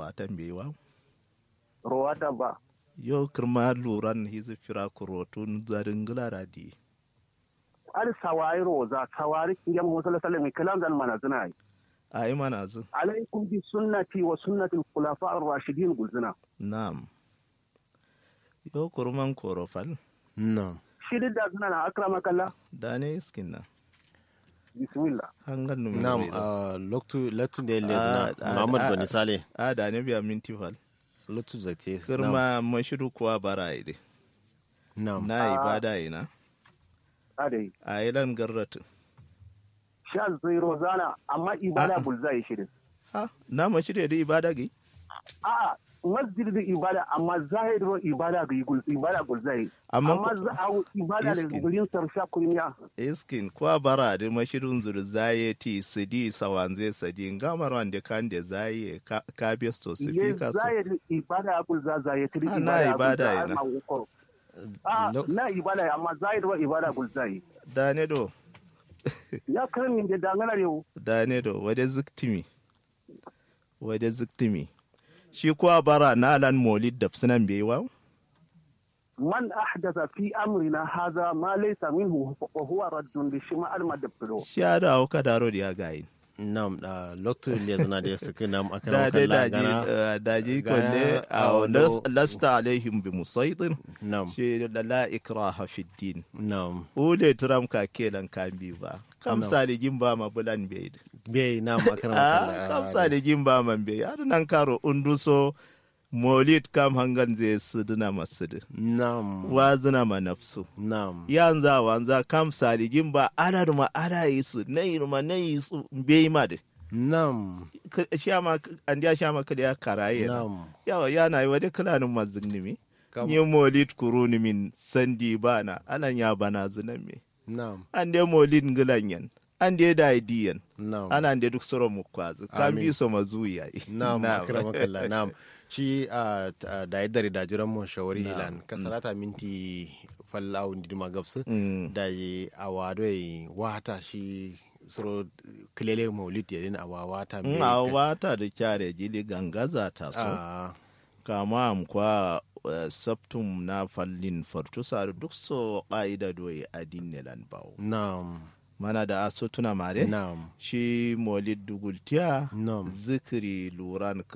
rawatan bewa rowata ba yo kirma luran hizi fira kurotun zarin gilara di ar sawari roza sawari kiyam musalla sallam kalam dan mana zina yi a yi mana zin alaikum bi sunnati wa sunnati al-khulafa ar-rashidin gulzina na'am yo kurman korofal na'am shi da zina na akramakallah da ne iskin na bismillah hangan nume na'am wuri da. ah, loktu loktu da yalle Ah, na ah, Muhammad ah, Bani Sale a da ne biya minti fal loktu zate na'am kirma mashiru kuwa bara ide na'am na ibada ina adai a yi lan garratin sha zai rozana amma ibada A'a. bulza yi shirin ha na mashiru da ibada gi a'a masjid da ibada amma zahir ro ibada ga gul ibada gulza yi Amma amma ko- za a ibada da Iskin. gurin sarsha kunya iskin kuwa bara da mashirin zuru zaye ti sidi sawanze sadi ngamar wanda kan da zaye ka- ka besto su ye fi kaso zahir ibada gulza zahir tri Ah, na ibada gulza, yana. amma uko. a Lo- na ibada amma zahir ro ibada gulza yi da ne do ya karin min da dangana yau da ne do wade ziktimi wade ziktimi shi kuwa bara na lan molid da sunan bai wa man ahdatha fi amrina hadha ma laysa minhu wa huwa raddun bi shima al madabro shi ya da ka daro da ya gayi na'am da loktu le zana da suka nam da akara dai kalla daji gana eh, daji gana kwalle a a wando- lasta alaihim bi musaitin na'am shi da la ikraha fi din na'am ule turam ka kelan kan bi ba kamsa da gimba ma bulan bai bai na'am akara a kalla kamsa da gimba man bai har nan karo unduso molid kam hangan zai sidina masudu na'am wazina ma nafsu na'am yanza wanza kam saligin ba ana ma ana yi su na yi ma na yi su bai ma da na'am shama an ya shama kada ya karaye na na'am yawa yana yi wani kulanin mazinimi Kam- yi molid kuruni min sandi bana anan ya bana zinan me na'am an dai molid ngilanyan an dai da idiyan na'am ana dai duk soro mu kwazu kan Amin. bi so mazuya Na'am, akramakallah. Na'am. Shi a da yadda da jiran mu shawari ilan kasarata minti fallau ndi ma gabsu Mm. da yi awado yi wata shi suro kilele maulid yadin awa wata in a wata da kyare jili gangaza ta so a kama am kwa eh, saptum na fallin fartusa duk so ƙa'ida doye adinne lan bawo na'am mana da aso tuna mare na'am shi molid dugultiya na'am zikiri luran